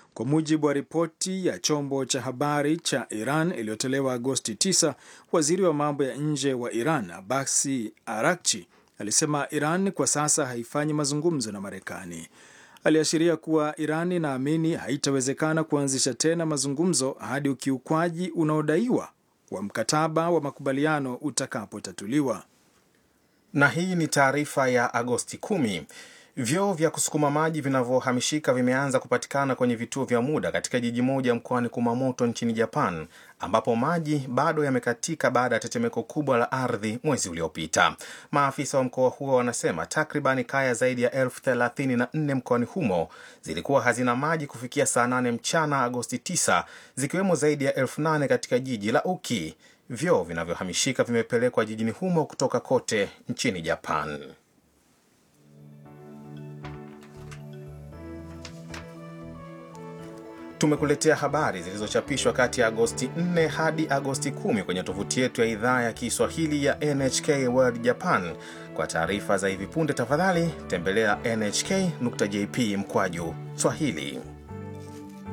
Kwa mujibu wa ripoti ya chombo cha habari cha Iran iliyotolewa Agosti 9, waziri wa mambo ya nje wa Iran Abasi Arakchi alisema Iran kwa sasa haifanyi mazungumzo na Marekani. Aliashiria kuwa Iran inaamini haitawezekana kuanzisha tena mazungumzo hadi ukiukwaji unaodaiwa wa mkataba wa makubaliano utakapotatuliwa. Na hii ni taarifa ya Agosti 10. Vyoo vya kusukuma maji vinavyohamishika vimeanza kupatikana kwenye vituo vya muda katika jiji moja mkoani Kumamoto nchini Japan, ambapo maji bado yamekatika baada ya tetemeko kubwa la ardhi mwezi uliopita. Maafisa wa mkoa huo wanasema takribani kaya zaidi ya elfu thelathini na nne mkoani humo zilikuwa hazina maji kufikia saa 8 mchana Agosti 9, zikiwemo zaidi ya elfu nane katika jiji la Uki. Vyoo vinavyohamishika vimepelekwa jijini humo kutoka kote nchini Japan. Tumekuletea habari zilizochapishwa kati ya Agosti 4 hadi Agosti 10 kwenye tovuti yetu ya idhaa ya Kiswahili ya NHK World Japan. Kwa taarifa za hivi punde, tafadhali tembelea nhk.jp mkwaju Swahili.